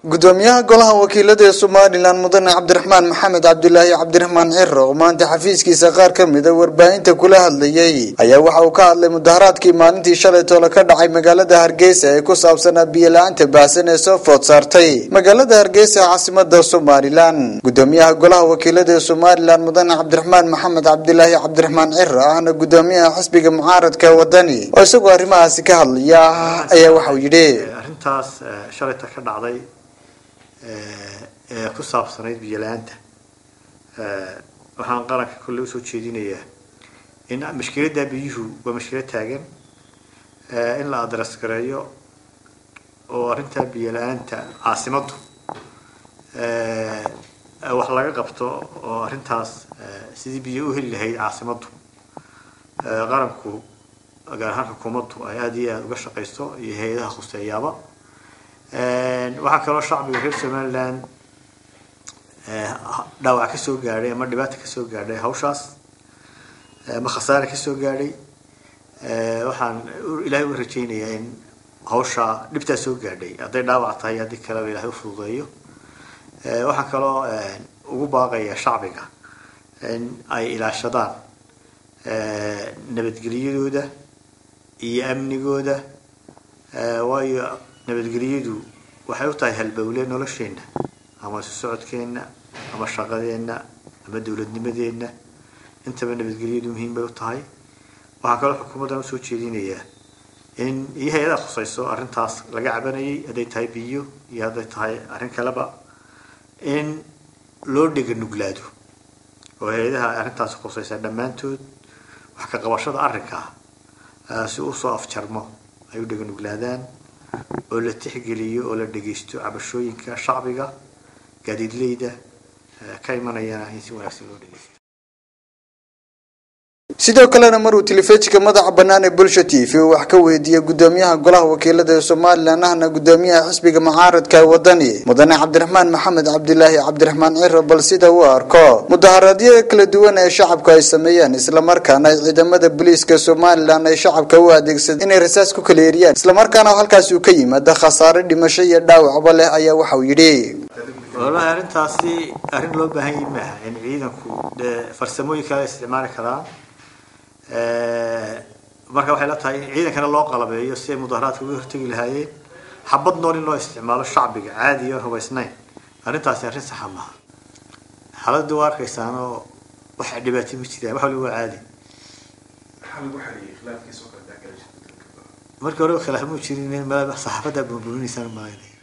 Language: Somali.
gudoomiyaha golaha wakiilada ee somalilan mudane cabdiraxmaan maxamed cabdulaahi cabdiraxmaan ciro oo maanta xafiiskiisa qaar ka mida warbaahinta kula hadlayay ayaa waxa uu ka hadlay mudaharaadkii maalintii shalay toole ka dhacay magaalada hargeysa ee ku saabsanaa biyo-la-aanta baahsan ee soo food saartay magaalada hargeysa ee caasimada somalilan gudoomiyaha golaha wakiilada ee somalilan mudane cabdiraxmaan maxamed cabdulaahi cabdiraxmaan ciro ahna gudoomiyaha xisbiga mucaaradka wadani oo isagoo arrimahaasi ka hadlaya ayaa waxauu yidhi arrintaas shalayta ka dhacday ee ku saabsanayd biyo-la-aanta waxaan qaranka kolle usoo jeedinayaa in mashkiladda biyuhu waa mashkilad taagan in la adres gareeyo oo arrintaa biyo-la-aanta caasimaddu wax laga qabto oo arrintaas sidii biyo u heli lahayd caasimaddu qaranku gaar ahaan xukuumaddu ay aada iyo aada uga shaqaysto iyo hay-adaha khuseeyaaba waxaa kaloo shacbiga reer somaliland dhaawac kasoo gaadhay ama dhibaata kasoo gaadhay hawshaas ama khasaare kasoo gaadhay waxaan ilaahay u rajaynayaa in hawshaa dhibtaa soo gaadhay hadday dhaawac tahay haddii kaleba ilahay ufududeeyo waxaan kaloo ugu baaqayaa shacbiga in ay ilaashadaan nabadgelyadooda iyo amnigooda waayo nabadgelyadu waxay u tahay halbowle nolosheenna ama isu socodkeenna ama shaqadeenna ama dowladnimadeenna intaba nabadgelyadu muhiim bay u tahay waxaan kaloo xukuumaddan usoo jeedinayaa in iyo hay-adaha khusayso arrintaas laga cabanayay hadday tahay biyo iyo hadday tahay arrin kaleba in loo dhega nuglaado oo hay-adaha arrintaas khusaysa dhammaantood wax ka qabashada arrinkaa si usoo afjarmo ay u dhega nuglaadaan oo la tixgeliyo oo la dhegaysto cabashooyinka shacbiga gaadiidleyda ka imanayana in si wanaagsan loo dhegeysto sidoo kalena maruu telefishinka madaxa bannaan ee bulsha t v uu wax ka weydiiyey gudoomiyaha golaha wakiilada ee somalilan ahna gudoomiyaha xisbiga mucaaradka wadani mudane cabdiraxmaan maxamed cabdilaahi cabdiraxmaan ciro bal sida uu arko mudaharaadyada kala duwan ee shacabku ay sameeyeen islamarkaana ay ciidamada booliiska somalilan ay shacabka u adeegsadeen inay rasaas ku kala eriyaan islamarkaana halkaas uu ka yimaada khasaare dhimasho iyo dhaawacba leh ayaa waxauu yidhi walahi arrintaasi arrin loo baahan yahi maaha in ciidanku dee farsamooyin kale isticmaali karaan marka waxay la tahay in ciidankana loo qalabeeyo si ay mudaharaadka uga hortegi lahaayeen xabad nool in loo isticmaalo shacbiga caadi oon hubaysnayn arrintaasi arrin saxa maaha xaaladda waa arkaysaan oo wax dhibaato ma jiraan wax waliba waa caadi markii hore khilaaf muu jirin saxaafadda buunbuuninaysan maaynay